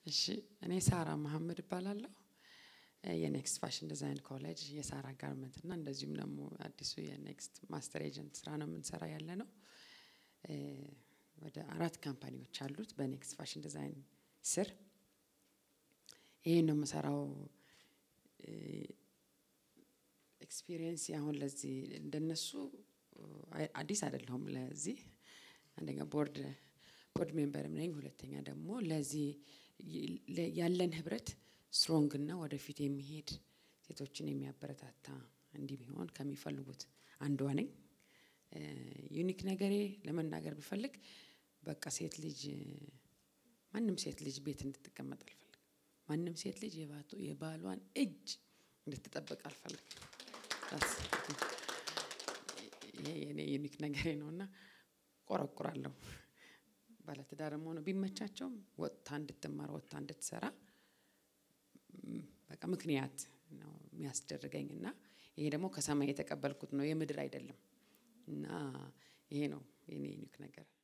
እሺ እኔ ሳራ መሀመድ እባላለሁ። የኔክስት ፋሽን ዲዛይን ኮሌጅ የሳራ ጋርመንት እና እንደዚሁም ደግሞ አዲሱ የኔክስት ማስተር ኤጀንት ስራ ነው የምንሰራ ያለ ነው። ወደ አራት ካምፓኒዎች አሉት በኔክስት ፋሽን ዲዛይን ስር። ይሄን ነው የምሰራው። ኤክስፒሪየንስ አሁን ለዚህ እንደነሱ አዲስ አይደለሁም። ለዚህ አንደኛ ቦርድ ቦርድ ሜምበርም ነኝ። ሁለተኛ ደግሞ ለዚህ ያለን ህብረት ስትሮንግ እና ወደፊት የሚሄድ ሴቶችን የሚያበረታታ እንዲህ ቢሆን ከሚፈልጉት አንዷ ነኝ። ዩኒክ ነገሬ ለመናገር ብፈልግ በቃ ሴት ልጅ ማንም ሴት ልጅ ቤት እንድትቀመጥ አልፈልግም። ማንም ሴት ልጅ የባሏን እጅ እንድትጠብቅ አልፈልግም። ይሄ የኔ ዩኒክ ነገሬ ነው እና ቆረቁራለሁ። ባለትዳርም ሆነ ቢመቻቸውም ወጥታ እንድትማር ወጥታ እንድትሰራ በቃ ምክንያት ነው የሚያስደርገኝ እና ይሄ ደግሞ ከሰማይ የተቀበልኩት ነው የምድር አይደለም። እና ይሄ ነው የኔ ዩኒክ ነገር።